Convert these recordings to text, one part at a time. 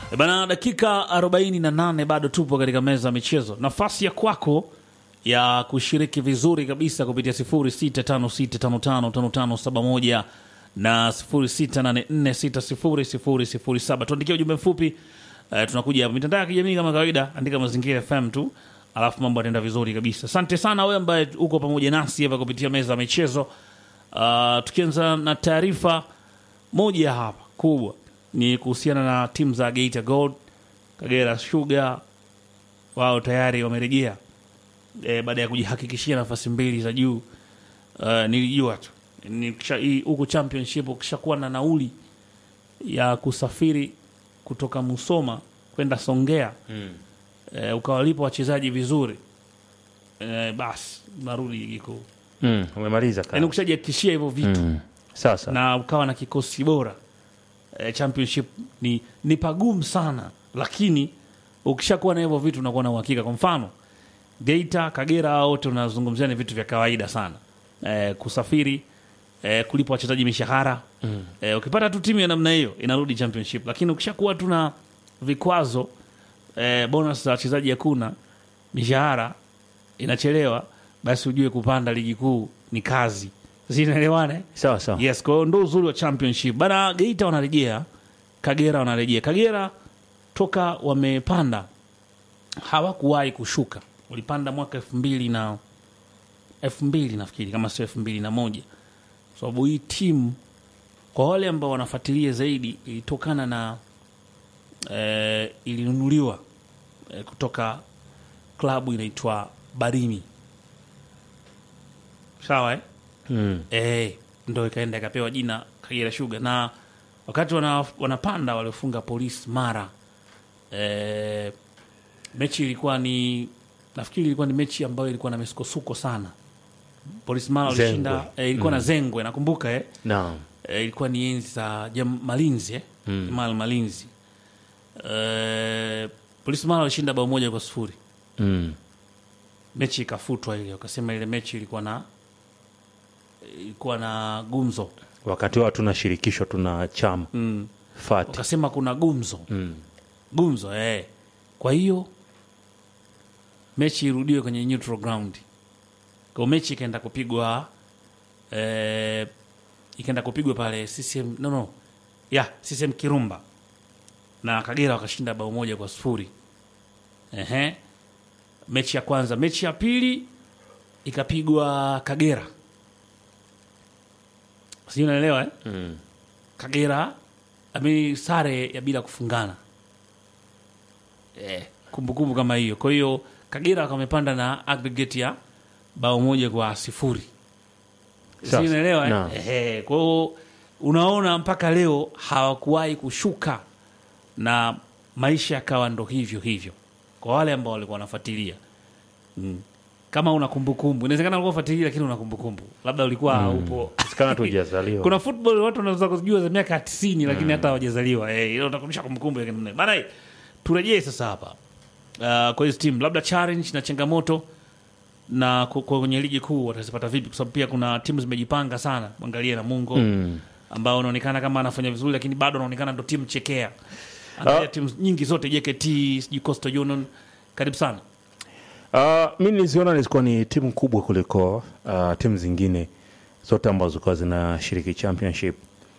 E Bana, dakika 48 bado tupo katika meza ya michezo. Nafasi ya kwako ya kushiriki vizuri kabisa kupitia 0656555571 na 0684600007. Tuandikia ujumbe mfupi eh, tunakuja hapa mitandao ya kijamii kama kawaida, andika Mazingira FM tu, alafu mambo yataenda vizuri kabisa. Asante sana wewe ambaye uko pamoja nasi hapa kupitia meza ya michezo. Uh, tukianza na taarifa moja hapa kubwa ni kuhusiana na timu za Geita Gold, Kagera Sugar, wao tayari wamerejea e, baada ya kujihakikishia nafasi mbili za juu. Uh, nilijua tu Ni kisha- hii- huku championship ukishakuwa na nauli ya kusafiri kutoka Musoma kwenda Songea e, ukawalipa wachezaji vizuri e, basi narudi ligi kuu. Mm, umemaliza Yani kazi. ukishajihakikishia hivyo vitu Mm. Sasa na ukawa na kikosi bora e, championship ni, ni pagumu sana, lakini ukishakuwa na hivyo vitu unakuwa na uhakika. Kwa mfano Geita, Kagera, hao wote unazungumzia ni vitu vya kawaida sana e, kusafiri e, kulipa wachezaji mishahara mm. e, ukipata tu timu ya namna hiyo inarudi championship, lakini ukishakuwa tu na vikwazo e, bonus za wachezaji hakuna, mishahara inachelewa, basi ujue kupanda ligi kuu ni kazi. Zinaelewana eh? sawa sawa. Yes, kwa hiyo ndo uzuri wa championship bana. Geita wanarejea, Kagera wanarejea. Kagera toka wamepanda hawakuwahi kushuka, walipanda mwaka elfu mbili na elfu mbili nafikiri kama sio elfu mbili na moja sababu hii timu kwa wale ambao wanafuatilia zaidi ilitokana na eh, ilinunuliwa eh, kutoka klabu inaitwa Barimi, sawa eh? Mm. Eh, ndo ikaenda ikapewa jina Kagera Sugar, na wakati wana, wanapanda waliofunga Polisi Mara. Eh, mechi ilikuwa ni nafikiri ilikuwa ni mechi ambayo ilikuwa na misukosuko sana. Polisi Mara Zengwe. walishinda eh, ilikuwa na Zengwe nakumbuka eh. Naam. Eh, ilikuwa ni enzi za Jam- Malinzi eh? Jamal Malinzi. Eh, Polisi Mara walishinda bao moja kwa sifuri Mm. mechi ikafutwa ile, wakasema ile mechi ilikuwa na ilikuwa na gumzo Wakati wao tuna shirikisho tuna chama mm. fati. wakasema kuna gumzo Mm. gumzo eh. Kwa hiyo mechi irudiwe kwenye neutral ground, kwa mechi ikaenda kupigwa eh, ikaenda kupigwa pale CCM no, no. ya CCM Kirumba na Kagera wakashinda bao moja kwa sifuri. Ehe. Mechi ya kwanza, mechi ya pili ikapigwa Kagera, sijui unaelewa eh? Mm. Kagera ami sare ya bila kufungana eh, kumbukumbu kama hiyo. Kwa hiyo Kagera wamepanda na aggregate ya bao moja kwa sifuri, si Sasa, unaelewa eh? naam. Ehe, kwa hiyo unaona mpaka leo hawakuwahi kushuka na maisha yakawa ndo hivyo hivyo, kwa wale ambao walikuwa wanafuatilia mm. Kama una kumbukumbu, inawezekana ulikuwa ufuatilia, lakini una kumbukumbu, labda ulikuwa upo Sikana tu hujazaliwa. kuna football watu wanaweza kujua za miaka 90 lakini hata hawajazaliwa. Eh, ile utakumbusha kumbukumbu ya kina nani. Bana, turejee sasa hapa. Uh, kwa hizo team labda challenge na changamoto na ku- kwa kwenye ligi kuu watazipata vipi? Kwa sababu pia kuna timu zimejipanga sana. Mwangalie na Mungo Mm. ambao unaonekana kama anafanya vizuri, lakini bado anaonekana ndo timu chekea. Angalia Ah. timu nyingi zote JKT, sijui Coastal Union. Karibu sana. Uh, mi niliziona zilikuwa ni timu kubwa kuliko uh, timu zingine zote ambazo zilikuwa zinashiriki championship,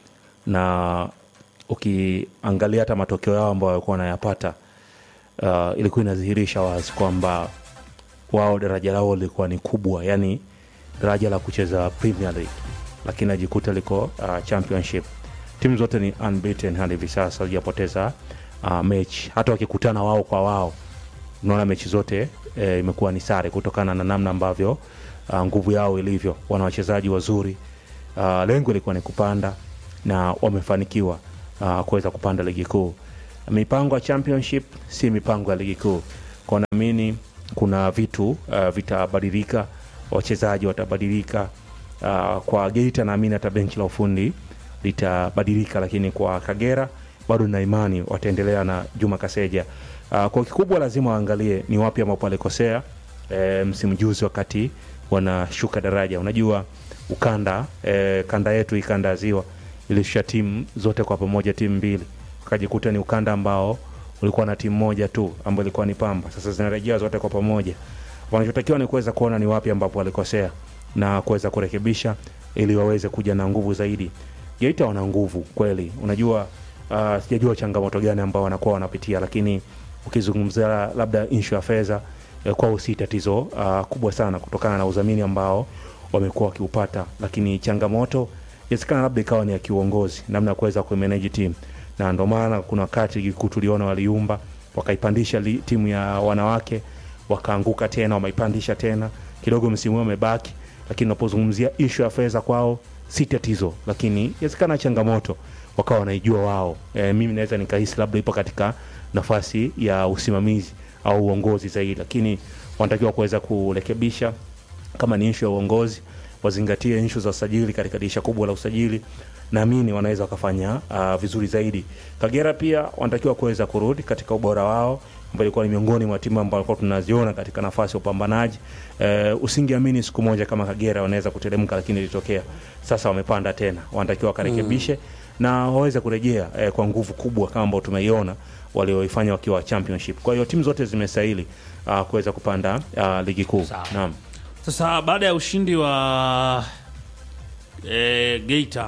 na ukiangalia hata matokeo yao ambayo walikuwa wanayapata uh, ilikuwa inadhihirisha wazi kwamba wao daraja lao lilikuwa ni kubwa, yani daraja la kucheza Premier League, lakini ajikuta liko uh, championship. Timu zote ni unbeaten hadi hivi sasa, hazijapoteza uh, mechi, hata wakikutana wao kwa wao unaona mechi zote e, imekuwa ni sare kutokana na namna ambavyo uh, nguvu yao ilivyo. Wana wachezaji wazuri uh, lengo ilikuwa ni kupanda na wamefanikiwa uh, kuweza kupanda ligi kuu. Mipango ya championship si mipango ya ligi kuu, kwa naamini kuna vitu uh, vitabadilika, wachezaji watabadilika. Uh, kwa Geita naamini hata benchi la ufundi litabadilika, lakini kwa Kagera bado na imani wataendelea na Juma Kaseja. Uh, kwa kikubwa lazima waangalie ni wapi ambapo walikosea e, msimu juzi wakati wanashuka daraja. Unajua ukanda e, kanda yetu hii kanda ya ziwa ilishusha timu zote kwa pamoja, timu mbili, wakajikuta ni ukanda ambao ulikuwa na timu moja tu ambayo ilikuwa ni Pamba. Sasa zinarejea zote kwa pamoja. Wanachotakiwa ni kuweza kuona ni wapi ambapo walikosea na kuweza kurekebisha ili waweze kuja na nguvu zaidi. Geita wana nguvu kweli, unajua uh, sijajua changamoto gani ambao wanakuwa wanapitia, lakini ukizungumzia labda inshu ya fedha eh, kwao si tatizo uh, kubwa sana kutokana na udhamini ambao wamekuwa wakiupata, lakini changamoto inawezekana labda ikawa ni ya kiuongozi, namna ya kuweza kumanage team, na ndio maana kuna wakati ligi kuu tuliona waliumba wakaipandisha li, timu ya wanawake wakaanguka tena, wameipandisha tena kidogo, msimu huu wamebaki, lakini unapozungumzia ishu ya fedha kwao si tatizo, lakini inawezekana changamoto wakawa wanaijua wao. E, mimi naweza nikahisi labda ipo katika nafasi ya usimamizi au uongozi zaidi, lakini wanatakiwa kuweza kurekebisha kama ni ishu ya uongozi wazingatie ishu za usajili katika dirisha kubwa la usajili naamini wanaweza wakafanya uh, vizuri zaidi kagera pia wanatakiwa kuweza kurudi katika ubora wao ambao ilikuwa ni miongoni mwa timu ambao walikuwa tunaziona katika nafasi ya upambanaji uh, usingeamini siku moja kama kagera wanaweza kuteremka lakini ilitokea sasa wamepanda tena wanatakiwa wakarekebishe mm. na waweze kurejea eh, kwa nguvu kubwa kama ambao tumeiona walioifanya wakiwa championship kwa hiyo timu zote zimestahili uh, kuweza kupanda uh, ligi kuu Sawa. naam Sasa baada ya ushindi wa e, Geita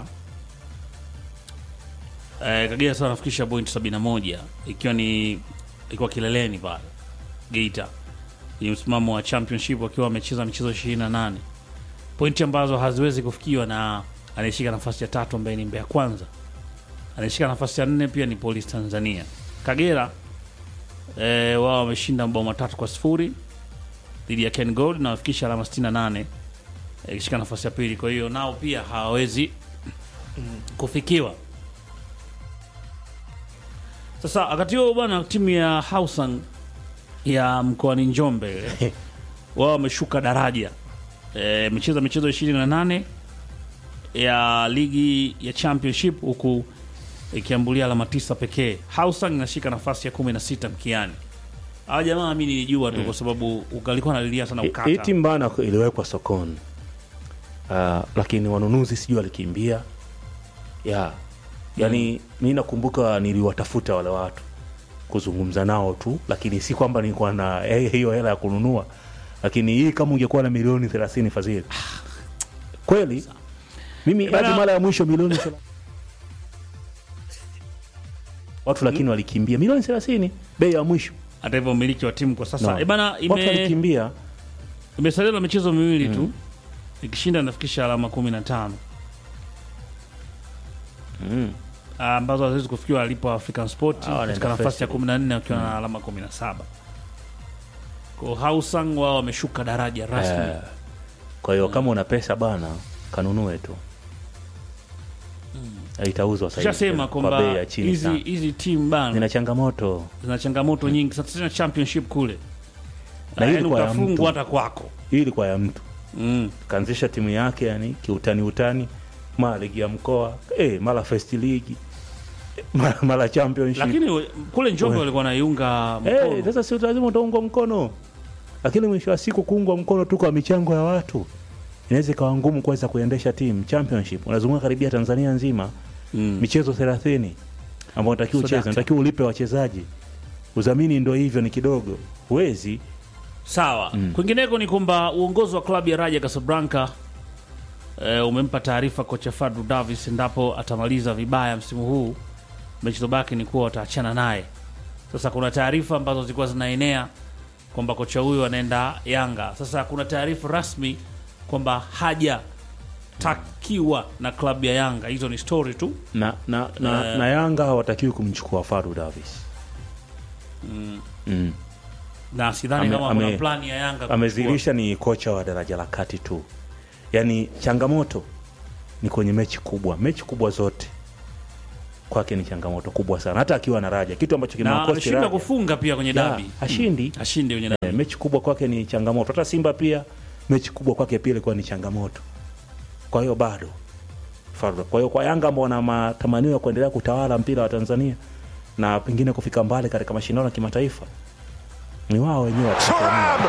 e, Kagera sasa anafikisha point 71 ikiwa ni ikiwa kileleni pale Geita ni msimamo wa championship wakiwa wamecheza michezo 28 pointi ambazo haziwezi kufikiwa na anayeshika nafasi ya tatu ambaye ni Mbeya Kwanza, anayeshika nafasi ya nne pia ni Police Tanzania. Kagera e, wao wameshinda mabao matatu kwa sifuri dhidi ya Ken Gold na wafikisha alama 68 ikishika nafasi ya pili. Kwa hiyo nao pia hawawezi kufikiwa. Sasa wakati huo bwana, timu ya Hausung ya mkoani Njombe wao wameshuka daraja e, imecheza michezo 28 ya ligi ya championship huku ikiambulia alama tisa pekee. Hausung inashika nafasi ya 16 mkiani. Hawa jamaa mi nilijua tu kwa sababu alikuwa analilia sana hii ukata. timu bana iliwekwa sokoni uh, lakini wanunuzi sijui walikimbia ya yani mi nakumbuka niliwatafuta wale watu kuzungumza nao tu lakini si kwamba nilikuwa na eh, hiyo hela ya kununua lakini hii kama ungekuwa na milioni thelathini fadhili kweli mimi Bana- hadi mara ya mwisho milioni thela- watu lakini walikimbia milioni thelathini bei ya mwisho Hata hivyo umiliki wa timu kwa sasa No. e bana, watu ime walikimbia imesalia na michezo miwili tu, ikishinda nafikisha alama 15 mm. Ah, ambazo haziwezi kufikiwa alipo African Sport Hawa katika wanaenda nafasi ya first 14 wakiwa na alama 17. Kwa Hausung wao wameshuka daraja rasmi. Eh, kwa hiyo kama una pesa bana kanunue tu itauzwa sasa hivi Tushasema kwa kwamba bei ya chini hizi sana. hizi timu bana zina changamoto zina changamoto nyingi. Sasa tena championship kule, Na hii yaani ilikuwa ya mtu. utafungwa hata kwako. hii ilikuwa ya mtu Mm. kaanzisha timu yake yani kiutani utani mara ligi ya mkoa eh, mara first league eh, mara, mara championship Lakini we- kule Njombe walikuwa naiunga Eh, mkono. sasa si lazima utaungwa mkono lakini mwisho wa siku kuungwa mkono tu kwa michango ya watu inaweza ikawa ngumu kuweza kuendesha timu championship unazunguka karibia tanzania nzima Mm. michezo thelathini ambao unatakiwa So ucheze dakta. unatakiwa ulipe wachezaji udhamini ndo hivyo ni kidogo huwezi Sawa. Kwingineko ni kwamba uongozi wa klabu ya Raja Casablanca e, umempa taarifa kocha Fadlu Davis endapo atamaliza vibaya msimu huu, mechi zobaki ni kuwa wataachana naye. Sasa kuna taarifa ambazo zilikuwa zinaenea kwamba kocha huyu anaenda Yanga. Sasa kuna taarifa rasmi kwamba hajatakiwa na klabu ya Yanga. Hizo ni story tu. na, na, na, Eh. na yanga hawatakiwi kumchukua Fadu Davis mm. na sidhani Ame- kama ame- kuna plani ya Yanga kumchukua. amezilisha ni kocha wa daraja la kati tu yaani changamoto ni kwenye mechi kubwa mechi kubwa zote kwake ni changamoto kubwa sana hata akiwa na raja kitu ambacho na kimewakosti ameshindwa Raja. kufunga pia kwenye Ya, dabi. hashindi Ashinde kwenye dabi. Eh, mechi kubwa kwake ni changamoto hata simba pia mechi kubwa kwake pia ilikuwa ni changamoto kwa hiyo bado Fadlu. kwa hiyo kwa yanga ambao wana matamanio ya kuendelea kutawala mpira wa tanzania na pengine kufika mbali katika mashindano ya kimataifa ni wao wenyewe watakaoamua.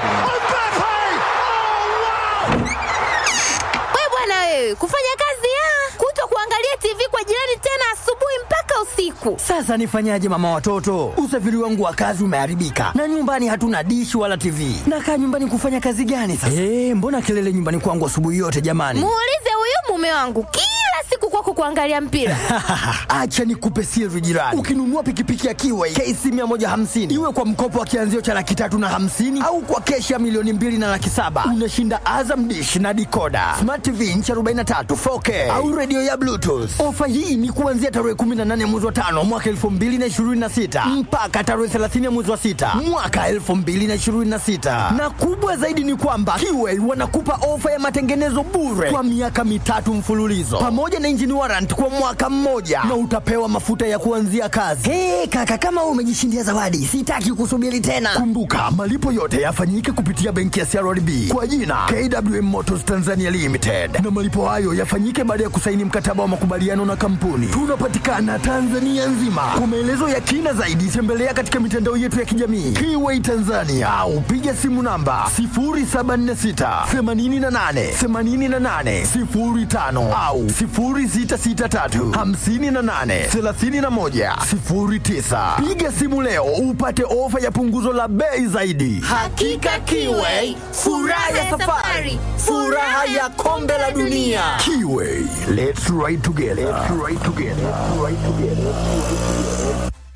We bwana wewe, kufanya kazi ya kuto kuangalia TV kwa jirani tena asubuhi mpaka usiku. usiku. Sasa nifanyaje mama watoto? Usafiri wangu wa kazi umeharibika na nyumbani hatuna dishi wala TV. Nakaa nyumbani kufanya kazi gani sasa? Eh, mbona kelele nyumbani kwangu asubuhi yote jamani? Muulize huyu mume wangu kila siku kwako kuangalia mpira. Acha nikupe siri jirani. Ukinunua pikipiki ya Kiway KC 150 iwe kwa mkopo wa kianzio cha laki tatu na hamsini au kwa keshi ya milioni mbili na laki saba unashinda Azam dish na dikoda smart TV inchi 43 4K au redio ya Bluetooth. Ofa hii ni kuanzia tarehe 18 mwezi wa tano mwaka 2026 mpaka tarehe 30 mwezi wa sita mwaka 2026, na kubwa zaidi ni kwamba Kiway wanakupa ofa ya matengenezo bure kwa miaka mitatu mfululizo pamoja na engine warrant kwa mwaka mmoja na utapewa mafuta ya kuanzia kazi. Hey, kaka kama wewe umejishindia zawadi, sitaki kusubiri tena. Kumbuka malipo yote yafanyike kupitia benki ya CRDB kwa jina KWM Motors Tanzania Limited, na malipo hayo yafanyike baada ya kusaini mkataba wa makubaliano na kampuni. Tunapatikana Tanzania nzima. Kwa maelezo ya kina zaidi, tembelea katika mitandao yetu ya kijamii Kiway Tanzania au piga simu namba 0746 88 88 05 au 0663 58 31 09. Piga simu leo upate ofa ya punguzo la bei zaidi. Hakika Kiway, furaha ya safari, furaha ya kombe la dunia. Kiway, let's ride together. Let's ride together. Let's ride together.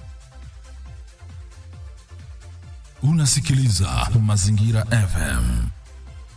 Unasikiliza Mazingira FM.